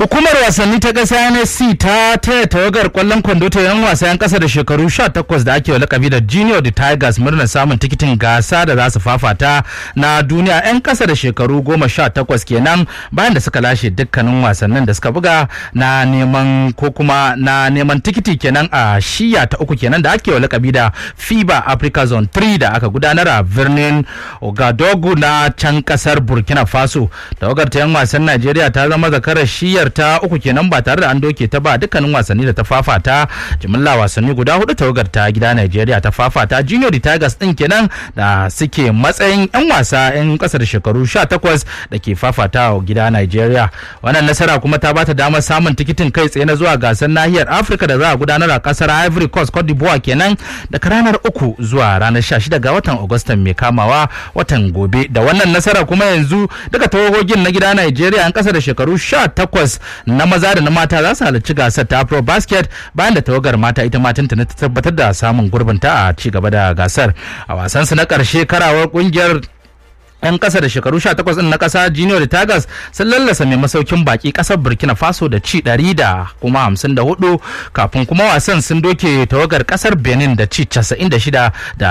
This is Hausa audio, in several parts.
Hukumar wasanni ta ƙasa NSC ta taya tawagar ƙwallon kwando ta yan wasa 'yan ƙasa da shekaru 18 da ake wa lakabi da Junior the Tigers murnar samun tikitin gasa da za su fafata na duniya 'yan ƙasa da shekaru 18 kenan bayan da suka lashe dukkanin wasannin da suka buga na neman ko kuma na neman tikiti kenan a shiya ta uku kenan da ake wa lakabi da FIBA Africa Zone 3 da aka gudanar a birnin Ogadogu na can ƙasar Burkina Faso. Tawagar ta 'yan wasan Najeriya ta zama zakarar shiyar ta uku kenan ba tare da an doke ta ba dukkanin wasanni da ta fafata jimilla wasanni guda hudu tawagar ta gida Najeriya ta fafata Junior Tigers din kenan da suke matsayin yan wasa yan kasa da shekaru 18 da ke fafata a gida Najeriya wannan nasara kuma ta bata damar samun tikitin kai tsaye na zuwa gasar nahiyar Afirka da za a gudanar a kasar Ivory Coast Cote d'Ivoire kenan daga ranar uku zuwa ranar 16 ga watan Agustan mai kamawa watan gobe da wannan nasara kuma yanzu daga tawagogin na gida Najeriya yan kasa da shekaru 18 na maza da na mata za su halarci gasar ta Afro Basket bayan da tawagar mata ita ma tuntuni ta tabbatar da samun gurbinta a ci gaba da gasar a wasansu na ƙarshe karawar ƙungiyar 'yan kasa da shekaru 18 din na kasa junior tigers sun lallasa mai masaukin baki kasar burkina faso da ci 100 da kuma 54 kafin kuma wasan sun doke tawagar kasar benin da ci 96 da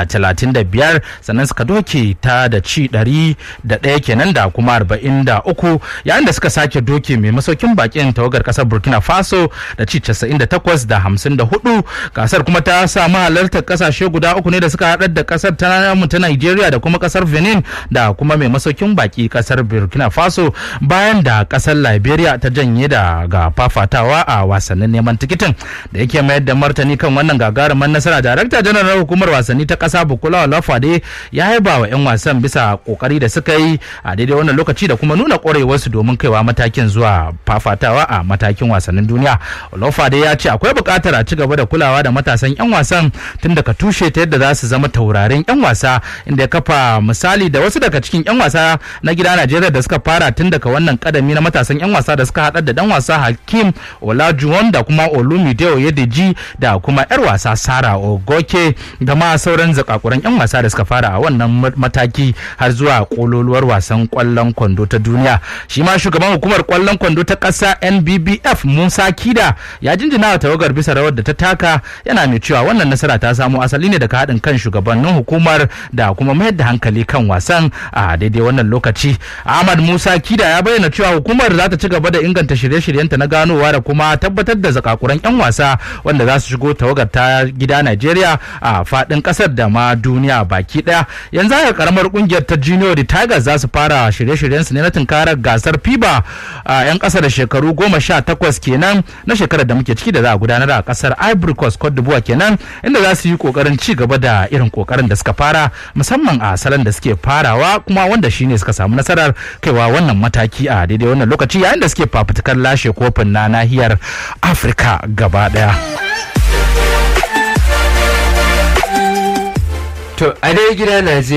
35 sannan suka doke ta da ci 101 kenan da kuma 43 yayin da suka sake doke mai masaukin bakin tawagar kasar burkina faso da ci 98 da 54 gasar kuma ta samu halartar kasashe guda uku ne da suka haɗar da kasar ta nigeria da kuma kasar benin da kuma mai masaukin baki kasar burkina faso bayan da kasar liberia ta janye da ga fafatawa a wasannin neman tikitin da yake mayar da martani kan wannan gagarumin nasara darakta janar hukumar wasanni ta kasa bukula olafade ya haiba wa 'yan wasan bisa kokari da suka yi a daidai wannan lokaci da kuma nuna kwarewarsu domin kaiwa matakin zuwa fafatawa a matakin wasannin duniya olafade ya ce akwai buƙatar a ci gaba da kulawa da matasan 'yan wasan tun daga tushe ta yadda za su zama taurarin 'yan wasa inda ya kafa misali da wasu daga cikin 'yan wasa na gida Najeriya da suka fara tun daga wannan kadami na matasan 'yan wasa da suka haɗar da dan wasa Hakim Olajuwon da kuma Olumide Oyedeji da kuma 'yar wasa Sara Ogoke da ma sauran zakakuran 'yan wasa da suka fara a wannan mataki har zuwa kololuwar wasan kwallon kwando ta duniya. Shi ma shugaban hukumar kwallon kwando ta ƙasa NBBF Musa Kida ya jinjina wa tawagar bisa rawar da ta taka yana mai cewa wannan nasara ta samo asali ne daga haɗin kan shugabannin hukumar da kuma mayar da hankali kan wasan a daidai wannan lokaci ahmad musa kida ya bayyana cewa hukumar za ta ci gaba da inganta shirye-shiryenta na ganowa da kuma tabbatar da zakakuran 'yan wasa wanda za su shigo tawagar ta gida najeriya a fadin kasar da ma duniya baki daya yanzu haka karamar kungiyar ta junior tigers za su fara shirye-shiryensu ne na tunkarar gasar fiba a 'yan kasa da shekaru goma sha takwas kenan na shekarar da muke ciki da za a gudanar a kasar ivory coast cote d'ivoire kenan inda za su yi kokarin ci gaba da irin kokarin da suka fara musamman a salon da suke farawa kuma wanda shine suka samu nasarar kaiwa wannan mataki a daidai wannan lokaci yayin da suke fafutukar lashe kofin na nahiyar afirka gaba daya to a dai gida najeriya